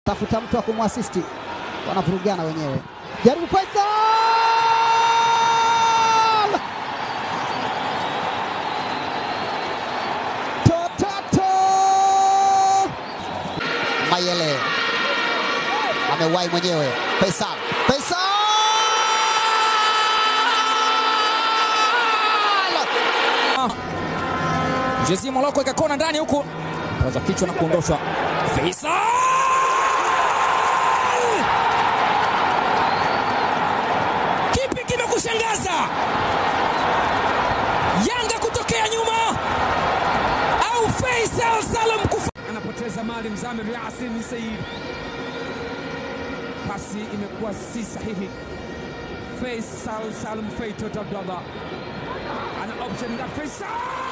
tafuta mtu wa kumwasisti, wanavurugana wenyewe. Jaribu Faisal, totato Mayele amewahi mwenyewe. Faisal, Faisal Jezi Moloko ikakona ndani huku, paza kichwa na kuondoshwa. Faisal kipi kimekushangaza? Yanga kutokea nyuma au Faisal Salum kufa anapoteza mali Mzamir Yasin Said, pasi imekuwa si sahihi. Faisal Salum Feitot Abdallah ana option na Faisal